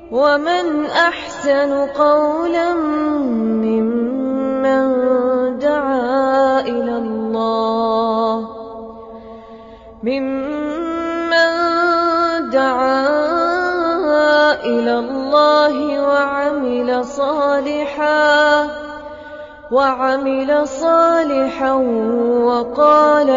ومن أحسن قولا ممن دعا إلى الله ممن دعا إلى الله وعمل صالحا وعمل صالحا وقال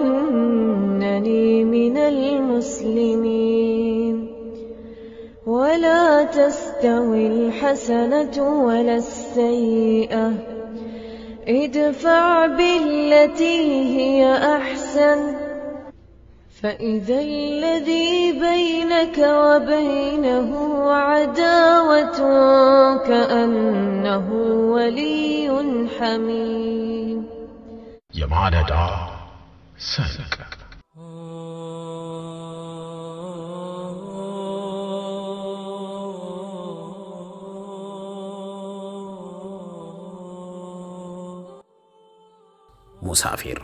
إنني من المسلمين ولا تستوي الحسنة ولا السيئة ادفع بالتي هي أحسن فإذا الذي بينك وبينه عداوة كأنه ولي حميم የማለዳ ሰንቅ ሙሳፊር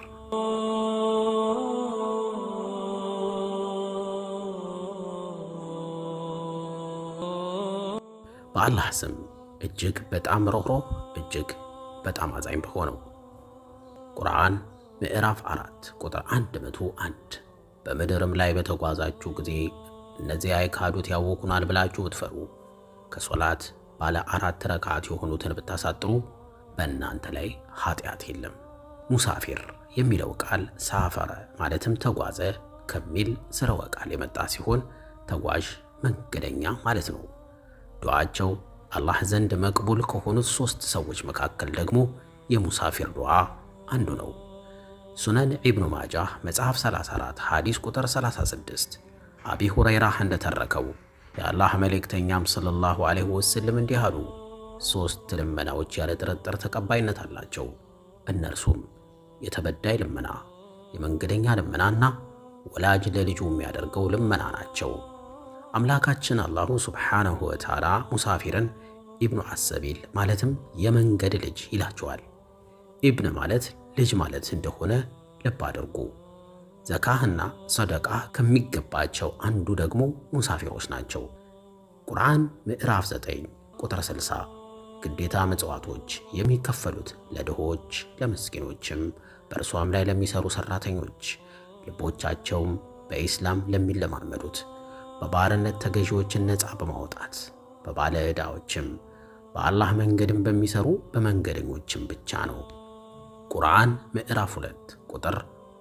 በአላህ ስም እጅግ በጣም ሮኅሮህ እጅግ በጣም አዛኝ በሆነው ቁርአን ምዕራፍ አራት ቁጥር አንድ መቶ አንድ በምድርም ላይ በተጓዛችሁ ጊዜ እነዚያ የካዱት ያወኩናል ብላችሁ ብትፈሩ ከሶላት ባለ አራት ረካዓት የሆኑትን ብታሳጥሩ በእናንተ ላይ ኃጢአት የለም። ሙሳፊር የሚለው ቃል ሳፈረ ማለትም ተጓዘ ከሚል ስርወ ቃል የመጣ ሲሆን ተጓዥ መንገደኛ ማለት ነው። ዱዓቸው አላህ ዘንድ መቅቡል ከሆኑት ሦስት ሰዎች መካከል ደግሞ የሙሳፊር ዱዓ አንዱ ነው። ሱነን ኢብኑ ማጃህ መጽሐፍ 34 ሐዲስ ቁጥር 36 አቢ ሁረይራህ እንደተረከው የአላህ መልእክተኛም ሰለላሁ ዐለይሂ ወሰለም እንዲህ አሉ። ሦስት ልመናዎች ያለ ጥርጥር ተቀባይነት አላቸው። እነርሱም የተበዳይ ልመና፣ የመንገደኛ ልመናና ወላጅ ለልጁ የሚያደርገው ልመና ናቸው። አምላካችን አላሁ ሱብሓነሁ ወተዓላ ሙሳፊርን ኢብኑ አሰቢል ማለትም የመንገድ ልጅ ይላቸዋል። ኢብን ማለት ልጅ ማለት እንደሆነ ልብ አድርጉ። ዘካህና ሰደቃ ከሚገባቸው አንዱ ደግሞ ሙሳፊሮች ናቸው። ቁርአን ምዕራፍ 9 ቁጥር 60 ግዴታ ምጽዋቶች የሚከፈሉት ለድሆች ለምስኪኖችም በእርሷም ላይ ለሚሰሩ ሠራተኞች ልቦቻቸውም በኢስላም ለሚለማመዱት በባርነት ተገዢዎችን ነፃ በማውጣት በባለ ዕዳዎችም በአላህ መንገድም በሚሰሩ በመንገደኞችም ብቻ ነው። ቁርአን ምዕራፍ 2 ቁጥር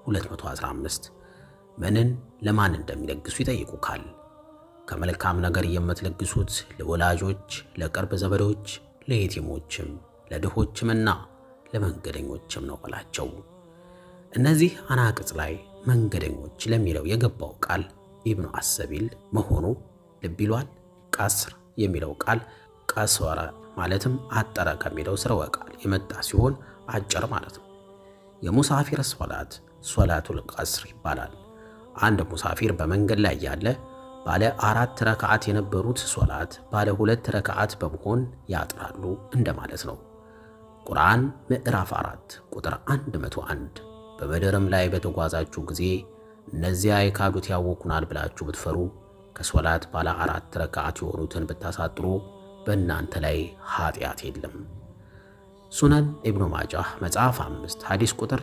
215 ምንን ለማን እንደሚለግሱ ይጠይቁካል። ከመልካም ነገር የምትለግሱት ለወላጆች፣ ለቅርብ ዘመዶች፣ ለየቲሞችም፣ ለድሆችምና ለመንገደኞችም ነው በላቸው። እነዚህ አናቅጽ ላይ መንገደኞች ለሚለው የገባው ቃል ኢብኑ አሰቢል መሆኑ ልብ ይሏል። ቀስር የሚለው ቃል ቀስወረ ማለትም አጠረ ከሚለው ስርወ ቃል የመጣ ሲሆን አጭር ማለት ነው። የሙሳፊር ሶላት ሶላቱል ቀስር ይባላል። አንድ ሙሳፊር በመንገድ ላይ ያለ ባለ አራት ረክዓት የነበሩት ሶላት ባለ ሁለት ረክዓት በመሆን ያጥራሉ እንደማለት ነው። ቁርአን ምዕራፍ 4 ቁጥር 101 በምድርም ላይ በተጓዛችሁ ጊዜ እነዚያ የካዱት ያወኩናል ብላችሁ ብትፈሩ ከሶላት ባለ አራት ረክዓት የሆኑትን ብታሳጥሩ በእናንተ ላይ ኃጢአት የለም። ሱነን ኢብኑ ማጃህ መጽሐፍ 5 ሐዲስ ቁጥር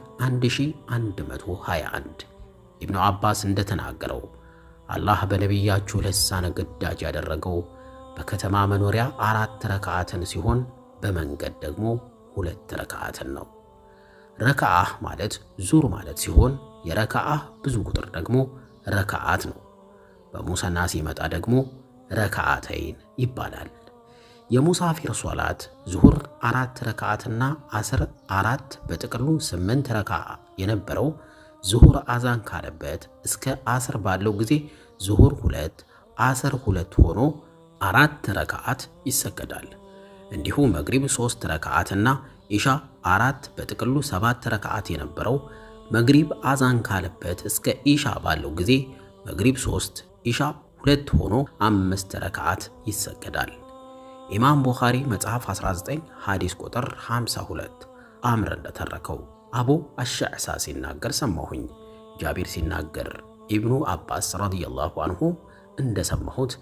1121 ኢብኑ አባስ እንደተናገረው አላህ በነቢያችሁ ልሳነ ግዳጅ ያደረገው በከተማ መኖሪያ አራት ረክዓትን ሲሆን በመንገድ ደግሞ ሁለት ረክዓትን ነው። ረክዓህ ማለት ዙር ማለት ሲሆን የረክዓህ ብዙ ቁጥር ደግሞ ረክዓት ነው። በሙሰና ሲመጣ ደግሞ ረክዓተይን ይባላል። የሙሳፊር ሶላት ዙሁር አራት ረክዓትና አስር አራት በጥቅሉ ስምንት ረክዓ የነበረው ዙሁር አዛን ካለበት እስከ አስር ባለው ጊዜ ዙሁር ሁለት አስር ሁለት ሆኖ አራት ረክዓት ይሰገዳል። እንዲሁ መግሪብ ሶስት ረክዓትና ኢሻ አራት በጥቅሉ ሰባት ረክዓት የነበረው መግሪብ አዛን ካለበት እስከ ኢሻ ባለው ጊዜ መግሪብ ሶስት ኢሻ ሁለት ሆኖ አምስት ረክዓት ይሰገዳል። ኢማም ቡኻሪ መጽሐፍ 19 ሐዲስ ቁጥር 52 አምር እንደተረከው አቡ አሻዕሳ ሲናገር ሰማሁኝ። ጃቢር ሲናገር ኢብኑ አባስ ረዲየላሁ አንሁ እንደሰማሁት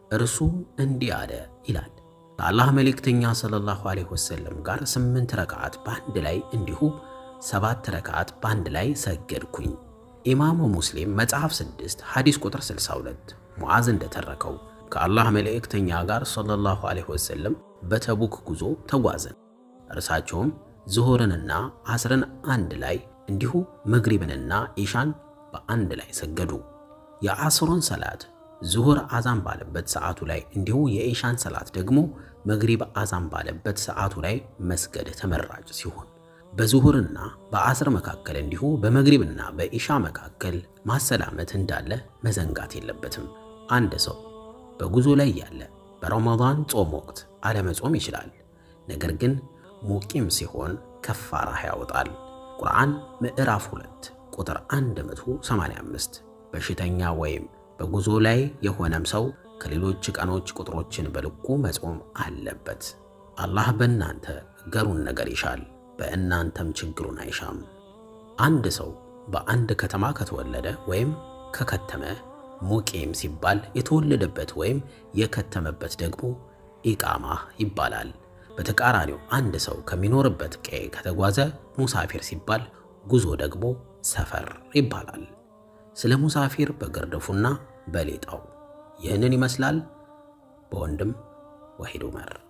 እርሱም እንዲህ አለ ይላል። ከአላህ መልእክተኛ ሰለላሁ ዐለይሂ ወሰለም ጋር ስምንት ረክዓት በአንድ ላይ እንዲሁ ሰባት ረክዓት በአንድ ላይ ሰገድኩኝ። ኢማሙ ሙስሊም መጽሐፍ 6 ሐዲስ ቁጥር 62 ሙዓዝ እንደተረከው ከአላህ መልእክተኛ ጋር ሰለላሁ ዐለይሂ ወሰለም በተቡክ ጉዞ ተጓዘን። እርሳቸውም ዙሁርንና አስርን አንድ ላይ እንዲሁ መግሪብንና ኢሻን በአንድ ላይ ሰገዱ። የአስሩን ሰላት ዙሁር አዛን ባለበት ሰዓቱ ላይ እንዲሁ የኢሻን ሰላት ደግሞ መግሪብ አዛን ባለበት ሰዓቱ ላይ መስገድ ተመራጭ ሲሆን በዙሁርና በአስር መካከል እንዲሁ በመግሪብና በኢሻ መካከል ማሰላመት እንዳለ መዘንጋት የለበትም። አንድ ሰው በጉዞ ላይ ያለ በረመዳን ጾም ወቅት አለመጾም ይችላል። ነገር ግን ሙቂም ሲሆን ከፋራ ያወጣል። ቁርአን ምዕራፍ 2 ቁጥር 185 በሽተኛ ወይም በጉዞ ላይ የሆነም ሰው ከሌሎች ቀኖች ቁጥሮችን በልኩ መጾም አለበት። አላህ በእናንተ ገሩን ነገር ይሻል፣ በእናንተም ችግሩን አይሻም። አንድ ሰው በአንድ ከተማ ከተወለደ ወይም ከከተመ ሙቂም ሲባል የተወለደበት ወይም የከተመበት ደግሞ ኢቃማ ይባላል። በተቃራኒው አንድ ሰው ከሚኖርበት ቀዬ ከተጓዘ ሙሳፊር ሲባል፣ ጉዞ ደግሞ ሰፈር ይባላል። ስለ ሙሳፊር በግርድፉና በሌጣው ይህንን ይመስላል። በወንድም ወሒድ ዑመር